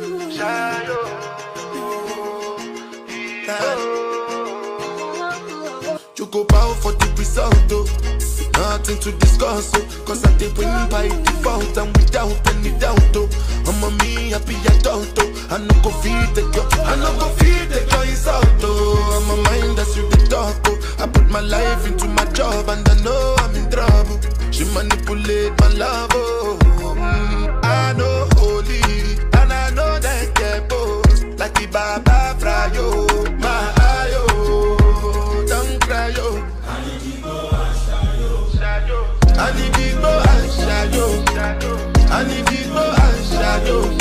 You go bow for the result, oh. Nothing to discuss, oh. Cause I did win by default and without any doubt, oh. I'm a me happy adult, oh. I no go feed the girl, I no go feed the girl insult, oh. I'm a mind that's you the talk, oh. I put my life into my job and I know I'm in trouble. She manipulate my love, oh. Mm, I know holy and I know that get both. Like the Baba Frayo, my ayo, don't cry, yo. I need big go and shadow. I need big go and shadow. I need big go and shadow.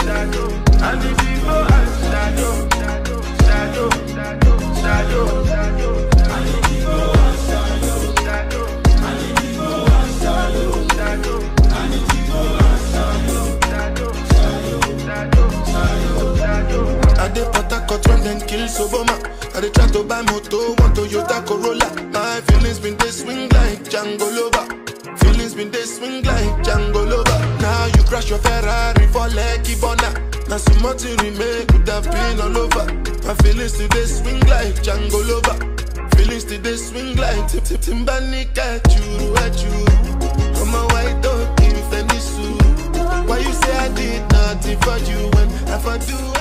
Shadow, shadow, shadow. I dey port harcourt when dem kill soboma i dey try to buy moto one toyota corolla my feelings bin dey swing like django lover feelings bin dey swing like django lover now you crash your ferrari for lekki burna na small thing remain could have been all over my feelings still dey swing like django lover feelings still dey swing like tip tip timbanika churu echuru ọmọ white dog kì í fẹ́ ní sùúrù. Why you say I did nothing for you when if I do